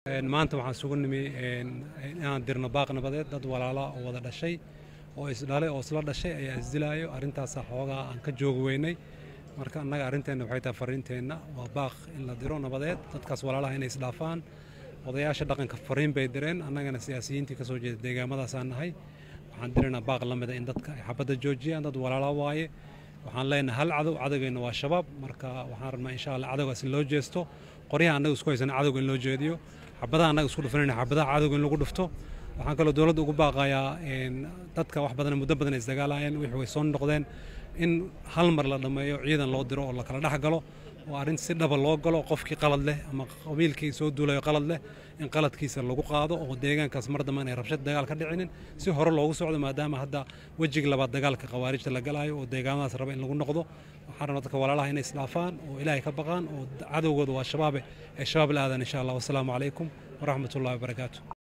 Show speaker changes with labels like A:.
A: maanta waxaan isugu nimi inaan dirno baaq nabadeed dad walaala oo wada dhashay oo isdhalay oo isla dhashay ayaa isdilaayo arrintaasa xoogaa aan ka joogi weynay marka annaga arrinteenna waxay tahay fariinteenna waa baaq in la diro nabadeed dadkaas walaalaha inay isdhaafaan odayaasha dhaqanka fariin bay direen annagana siyaasiyiintii ka soo jeeda deegaamadaasaan nahay waxaan diraynaa baaq la mida in dadka ay xabadda joojiyaan dad walaala waaye waxaan leenahay hal cadow cadowgeenna waa shabaab marka waxaan rabnaa insha allah cadowgaas in loo jeesto qoryaha annaga isku haysana cadowga in loo jeediyo xabadaha annaga isku dhufanayna xabadaha cadowga in lagu dhufto waxaan kaloo dowladda ugu baaqayaa dadka wax badan muddo badan isdagaalayeen wixii way soo noqdeen in hal mar la dhammeeyo ciidan loo diro oo la kala dhex galo oo arrin si dhaba loo galo qofkii qalad leh ama qabiilkii soo duulayo qalad leh in qaladkiisa lagu qaado oo deegaankaas mar dambe inay rabshad dagaal ka dhicinin si hore loogu socdo maadaama hadda wejiga labaad dagaalka khawaarijta la galaayo oo deegaamadaas raba in lagu noqdo waxaan rabaa dadka walaalaha inay isdhaafaan oo ilaahay ka baqaan oo cadowgooda waa shabaabe ee shabaab la aadan insha allah wasalaamu calaykum waraxmatullahi wabarakaatu